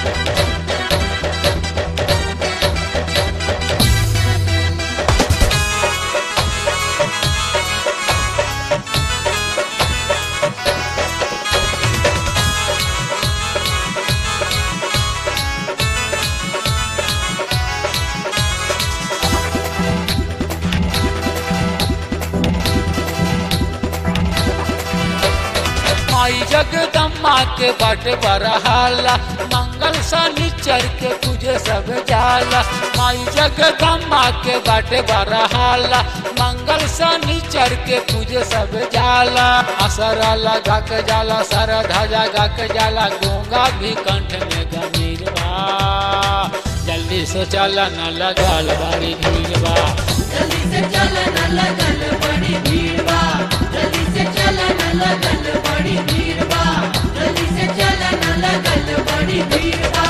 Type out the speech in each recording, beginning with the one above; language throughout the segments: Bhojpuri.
माई जगदम्मा के बट बरहाला मंगल शनिचर के पूजे सब जाला माई जगदम्मा के बट बरहाला मंगल शनिचर के पूजे सब जाला असरा लगा के जाला सर ध्वजा गा के जाला गूंगा भी कंठ में गमीर बा जल्दी से चला न लगल बड़ी भीड़ बा जल्दी से चलन लगल बड़ी भीड़ बा जल्दी से चलन लगल बड़ी भीड़ बा जल्दी से चलन लगल बड़ी भीड़ बा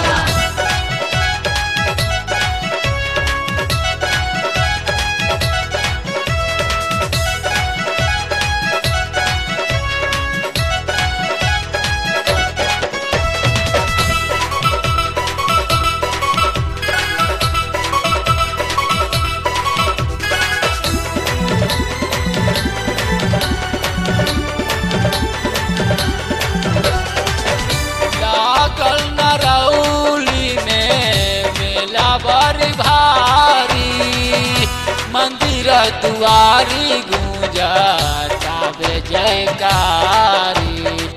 लागल नरौली में मेला बड़ी भारी मंदिर दुआरी गूंजा ताबे जयकारी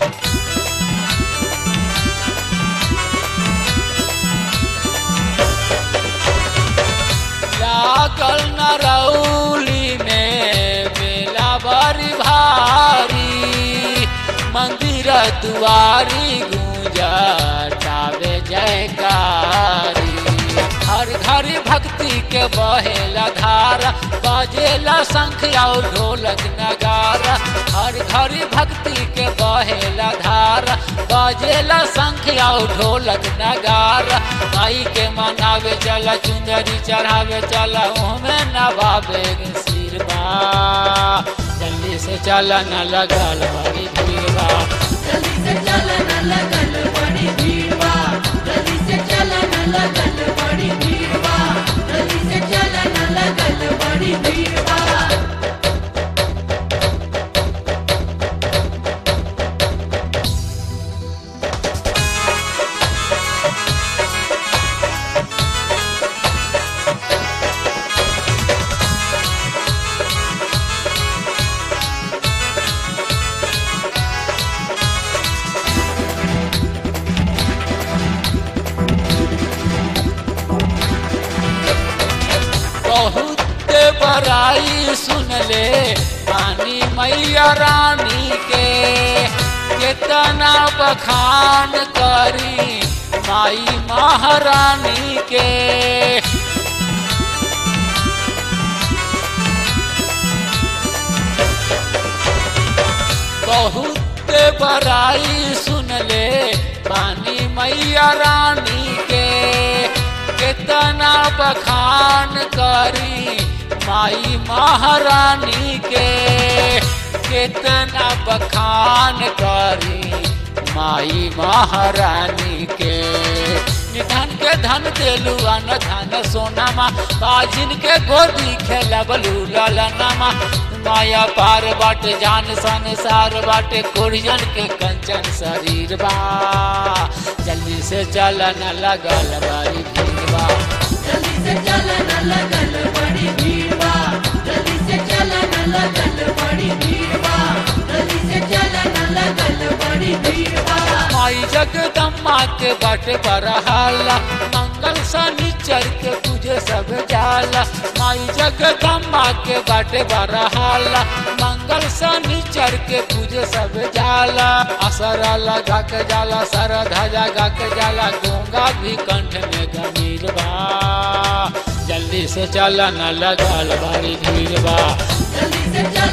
लागल नरौली में मेला बड़ी भारी मंदिर दुआरी गूंजा ताबे जयकारी हर घर भक्ति के बहेला धारा बजेला शंख और ढोलक नगारा हर घर भक्ति के बहेला धारा बजेला शंख और ढोलक नगारा माई के मनावे चला चुंदरी चढ़ावे चला उहमें नवावे गे सिर बा जल्दी से चला न लगल बड़ी भीड़ बा जल्दी से चलन लगल बड़ी भीड़ बा जल्दी से चलन लगल बड़ी भीड़ बा जल्दी से चलन लगल बड़ी भीड़ बा बहुत बड़ाई सुन ले रानी मैया रानी के कितना बखान करी माई महारानी के बहुत बड़ाई सुन ले पानी मैया रानी के कितना बखान करी माई महारानी के कितना बखान करी माई महारानी के निधन के धन देलू अन धन सोनामा बाजिन के गोदी खेलबलू ललनामा माया पार बाट जान संसार बाटे कुरियन के कंचन शरीर बा जल्दी से चलन लगल बड़ी भीड़ बा जल्दी से चलन लगल बड़ी भीड़ बा जल्दी से चलन लगल बड़ी भीड़ बा जल्दी से चलन लगल बड़ी भीड़ बा माई जगदम्मा के बट बरहाला मंगल शनिचर के पूजे सब जाला माई जगदम्मा के बट बरहाला मंगल शनिचर के पूजे सब जाला असरा लगा के जाला सर ध्वजा गा के जाला गूंगा भी कंठ में गमीर बा जल्दी से चला न लगल बड़ी भीड़ बा जल्दी से चलन